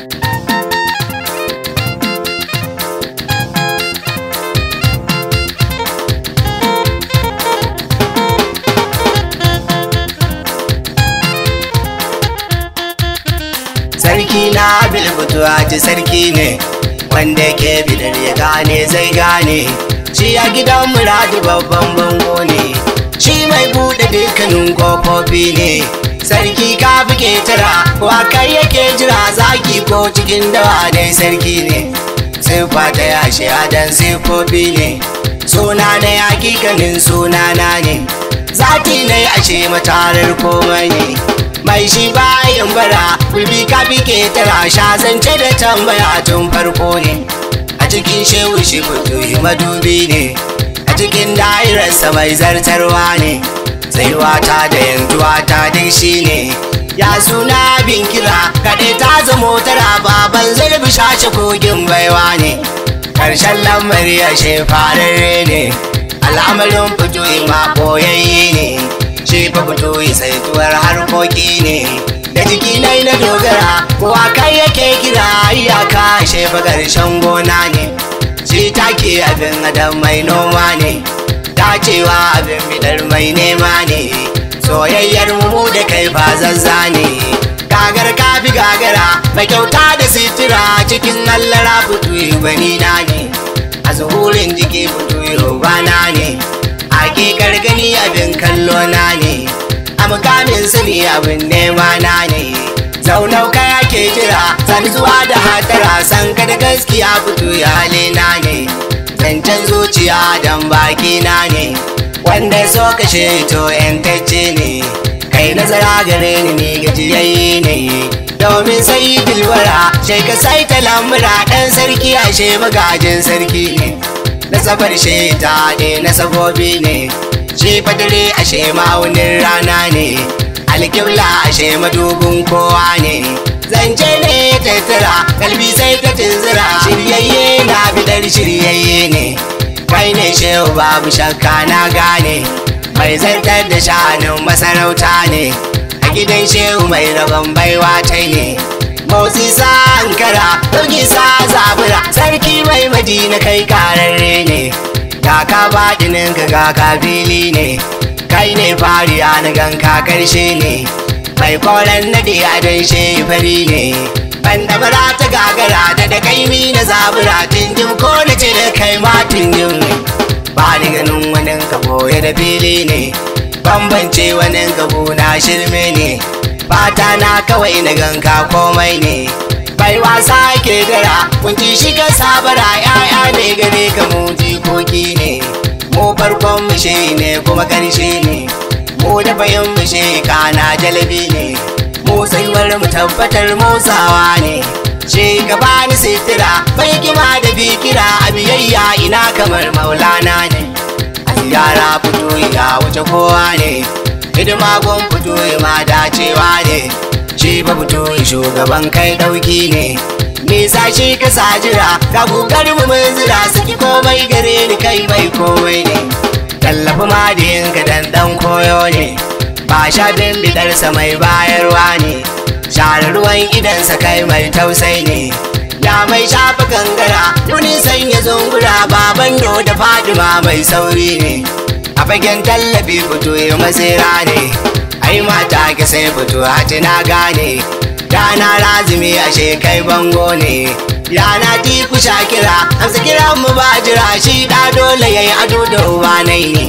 sarki na bilbutuwa ci sarki ne wanda ke bidar ya gane zai gane shi a gidan muradu babban bango ne shi mai buɗe dukkanin kofofi ne sarki ka fi ketara wa kai yake jira zaki ko cikin dawa dai sarki ne siffa ta yashi adan siffofi ne suna na hakikanin sunana ne zati na ashe matarar komai ne mai shi bayan bara bibi ka fi ketara sha zance da tambaya tun farko ne a cikin shehu shi fito madubi ne a cikin da'irarsa mai zartarwa ne tsayuwa ta da yanzuwa ta dai shi ne ya suna bin kira kaɗai ta zamo tara baban zarbi shashe kogin baiwa ne ƙarshen lamari ya fararre ne al'amarin fito ma ɓoyayye ne shi fa fito saituwar harkoki ne da jiki nai na dogara kowa kai yake kira iyaka shi fa ƙarshen gona ne shi take abin adam mai noma ne dacewa abin bidar mai nema ne soyayyar mu da kai ba zazza ne gagar kafi gagara mai kyauta da sitira cikin allara fito gwani na ne a zuhurin jiki fito bana ne hakikar gani abin kallo na ne a mukamin sani abin nema na ne zaunau kaya ke jira san zuwa da hatara san ka da gaskiya fito ya halina ne zancen zuciya dan baki na ne wanda so kashe to yantacce ne kai nazara gare ni ne gajiyayye ne domin sai dilwara shai ka sai ta lamura ɗan sarki ashe magajin sarki ne nasabar shi ta ne nasabobi ne shi fadare ashe ma'aunin rana ne alkibla ashe madubin kowa ne zance ne tattara kalbi sai ta tunzura shiryayye na bidar shiryayye ne kai ne shehu babu shakka na gane mai zartar da sha'anin masarauta ne a gidan shehu mai rabon baiwa ta ne motsi sa ankara ɗauki sa zabura sarki mai madina kai kararre ne kaka baɗinin ka kaka fili ne kai ne fariya na ganka karshe ne mai koren nade a dan fari ne banda bara ta gagara da da kaimi na zabura tinjim ko na ce da kai ma tinjim ne ba ni ganin wani ka boye da fili ne bambance wani ka na shirme ne fata na kawai na ganka komai ne bai wasa ke dara kunci shiga sabara ya'ya ne gare ka mu jikoki ne mu farkon mushe ne kuma karshe ne mu da bayan mushe kana jalabi ne mu tsayuwar mu tabbatar motsawa ne shi gaba ni sitira bai kima da bikira a biyayya ina kamar maulana ne a ziyara fito ya wuce kowa ne hidima gun fito ma dacewa ne shi ba fito shugaban kai dauki ne nisa shi ka jira ga kokar mu mun zira saki komai gare ni kai mai komai ne tallafi ma da yinka dan dan koyo ne ba shafin bidarsa mai bayarwa ne share ruwan idansa kai mai tausai ne ya mai shafa gangara tuni sanya zungura baban do da fadima mai sauri ne a fagen tallafi fito ya masira ne ai mata ki sai fito hati na gane rana razumi ashe kai bango ne rana tiku shakira amsa kiran mu ba jira shi da dole yayi ado da uba nai ne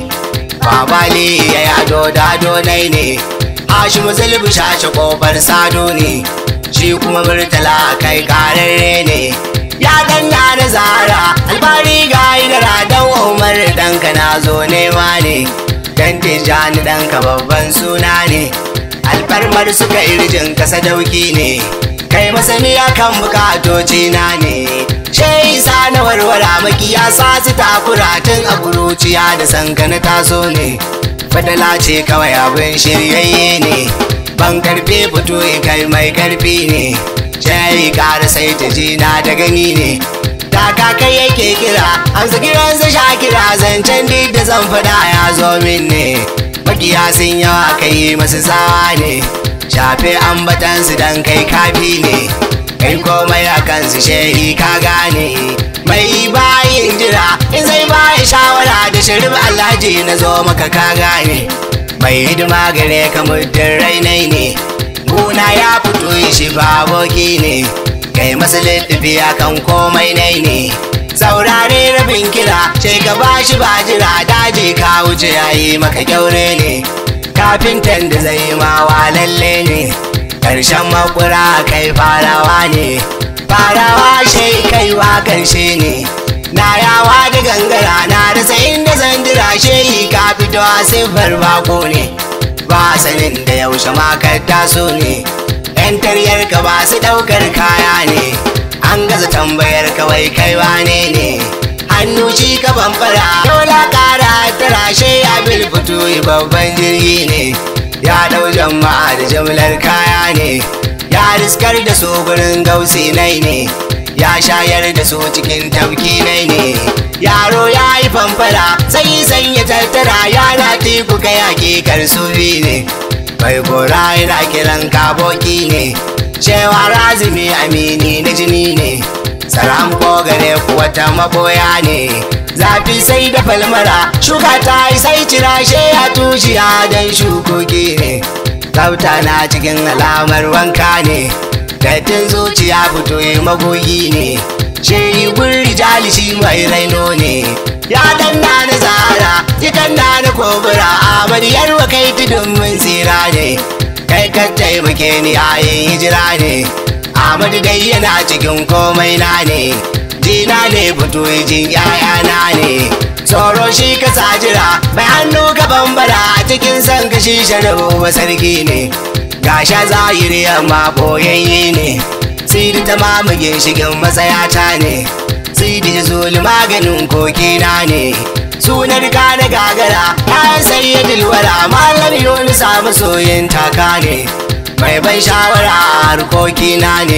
babali yayi ado da ado nai ne Hashimu zulbu shashe kofar sado ne shi kuma murtala kai kararre ne ya danna da zara albari ga idara dan umar danka na zo nema ne dan tijani danka babban suna ne alfarmar suka irjin kasa dauki ne kai masaniya kan bukatoci na ne shai sa na warwara makiya sa su takura tun a kuruciya da sankana taso ne fadala ce kawai abin shiryayye ne ban karfe fito kai mai karfi ne shayi kara sai ta jina da gani ne taka kai yake kira amsa kiransa sha kira zancen duk da zan fada ya zo min ne makiya sun yawa kai masu tsawa ne shafe ambatansu dan kai kafi ne kai komai a kansu shehi ka gane mai bayin jira in zai bayi shawara da shirif alhaji na zo maka ka gane mai hidima gare ka muddin rainai ne guna ya fito shi baboki ne kai masa littafi kan komai nai ne saurare rabin kira sai ka bashi ba jira daji ka wuce yayi maka kyaure ne kafintan da zai mawa lalle ne karshen makura kai farawa ne farawa shai kaiwa karshe ne na yawa da gangara na rasa inda zan jira shehi ka fito a siffar bako ne ba sanin da yaushe makar taso ne yan taryar ka ba su daukar kaya ne an gaza tambayar kawai kai wane ne hannu shi ka bambara dole kara tarashe ya bilfutu babban jirgi ne ya dau jama'a da jimlar kaya ne ya riskar da su gurin gausi nai ne ya shayar da su cikin tafki nai ne yaro ya yi famfara sai sanya tattara yana teku kai hakikar su ne bai gora yana kiran kaboki ne cewa razumi amini na jini ne saram ko gare kuwa ta maboya ne zafi sai da falmara shuka ta yi sai cirashe ya tushiya don shukoki ne tsafta na cikin alamar wanka ne dattin zuciya fito yi magogi ne shi gurri jalishi mai raino ne ya danna na zara ya danna na kobura amariyar wa kai tudun mun tsira ne kai ka taimake ni yayin hijira ne Ahmadu dai yana cikin komai na ne jina ne fito jin yayana ne tsoro shi ka jira mai hannu gaban bara a cikin san kashi sharabu ba sarki ne gasha zahiri amma boyayye ne sidi ta mamage shigin matsayata ne sidi zuli maganin kokina ne sunar ka na gagara ɗayan sayyidul wara malam yoni samu soyin taka ne mai ban shawara a harkokina ne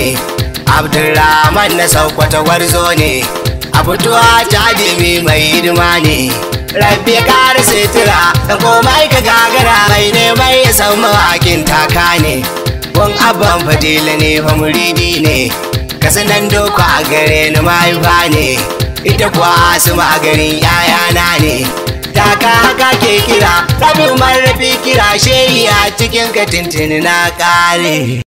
abdulrahman na saukwata gwarzo ne a fituwa jadimi mai hidima ne rabbi ya kara sitira da komai ka gagara mai neman ya san mawakin taka ne wan abban fadila ne fa muridi ne kasanan doko a gare ni mahaifa ne ita kuwa asuma a garin yayana ne taka haka ke kira rabin marrafi kira shehi a cikin katintini na kare